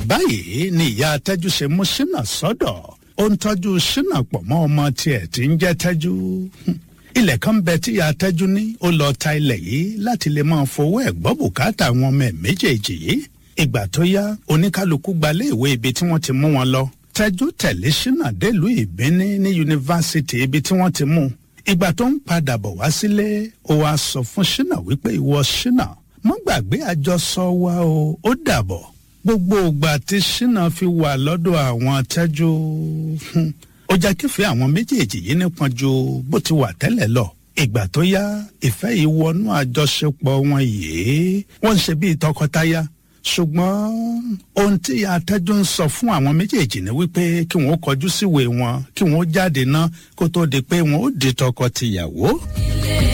báyìí ni ìyá tẹ́jú ṣe mú ṣínà sọ́dọ̀ ó ń tọ́jú ṣínà pọ̀ mọ́ ọmọ tiẹ̀ tí ń jẹ́ tẹ́jú ilẹ̀ kan bẹ tí ìyá tẹ́jú ní ó lọ ta ilẹ̀ yìí láti lè máa fowó ẹ̀ gbọ́ bùkátà àwọn ọmọ ẹ̀ méjèèjì yìí ìgbà tó yá oníkálukú gbalé ìwé ibi tí wọ́n ti mú wọn lọ tẹ́jú tẹ̀lé ṣínà délùú ìbíní ní yunifásitì ibi tí wọ́n ti mú ìgbà tó ń padà bọ̀ wá sílé ó wáá sọ fún ṣínà wípé ìwọ ṣínà mọ́ gbàgbé àjọsọ wa o ó dàbọ̀ gbogbo ìgbà tí ṣínà fi wà lọ́dọ̀ àwọn tẹ́jú ó jẹ́ kífẹ́ àwọn méjèèjì yìí nípọn ju bó ti wà tẹ́lẹ̀ lọ ìgbà tó yá ìfẹ́ yìí wọnú àjọṣepọ̀ wọn yìí wọ́n ń ṣe bíi tọkọtaya ṣùgbọ́n ohun tí atẹ́jú ń sọ fún àwọn méjèèjì ni wípé kí wọ́n kọjú síwèé wọn kí wọ́n jáde ná kó tó di pé wọ́n ó di tọkọ-tìyàwó.